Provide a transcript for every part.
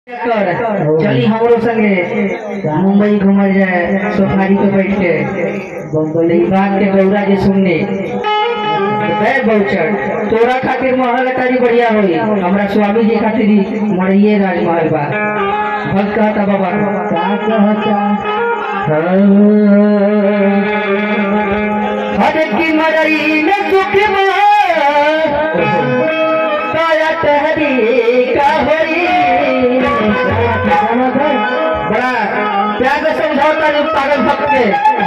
कर चली हमरो संगे मुंबई घूमल जाए सफारी पे बैठ के बम्बई बात के गौरा जे सुनने गए बहुचर तोरा खातिर महल तारी बढ़िया होई हमरा स्वामी जी खातिर ही मड़िए राजमहल बा भक्त कहता बाबा का कहता हर की मरई में सुख काया तहरी का होई बड़ा प्यार से समझौता जो पागल भक्त के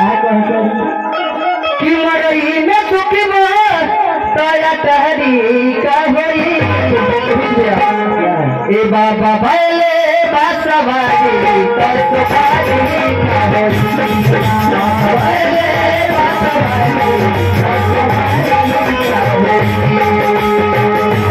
कि मरई में सुख काया तहरी का होई ए बाबा भले बासवारी कर सुखारी का होई भले बासवारी कर सुखारी का होई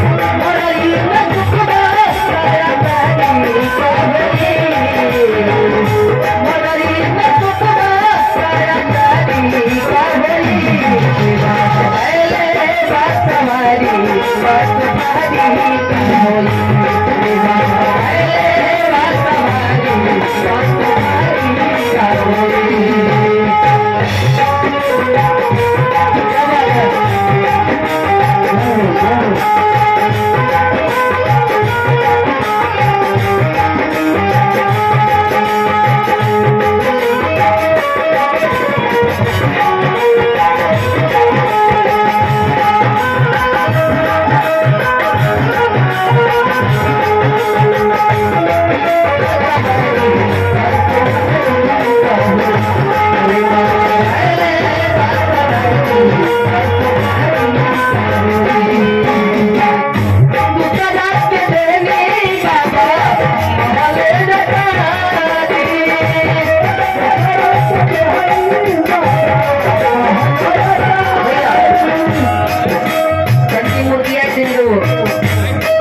कंटी मुर्गिया सिंधु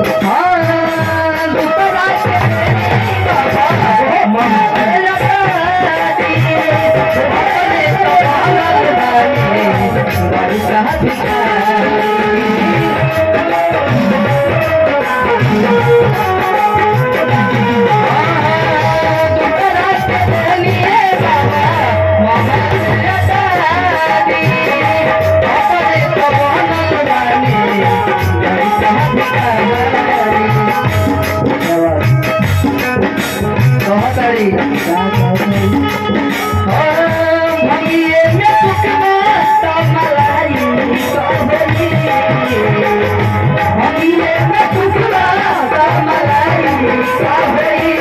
कहतारी भगिए में सुखमा तमलाई कहली भगिए में सुखमा तमलाई कहली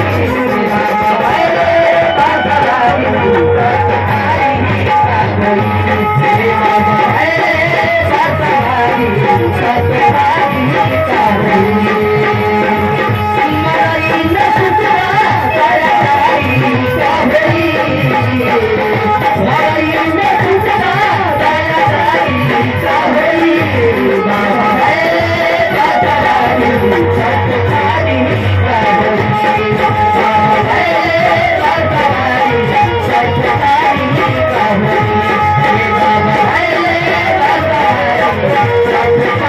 Thank you.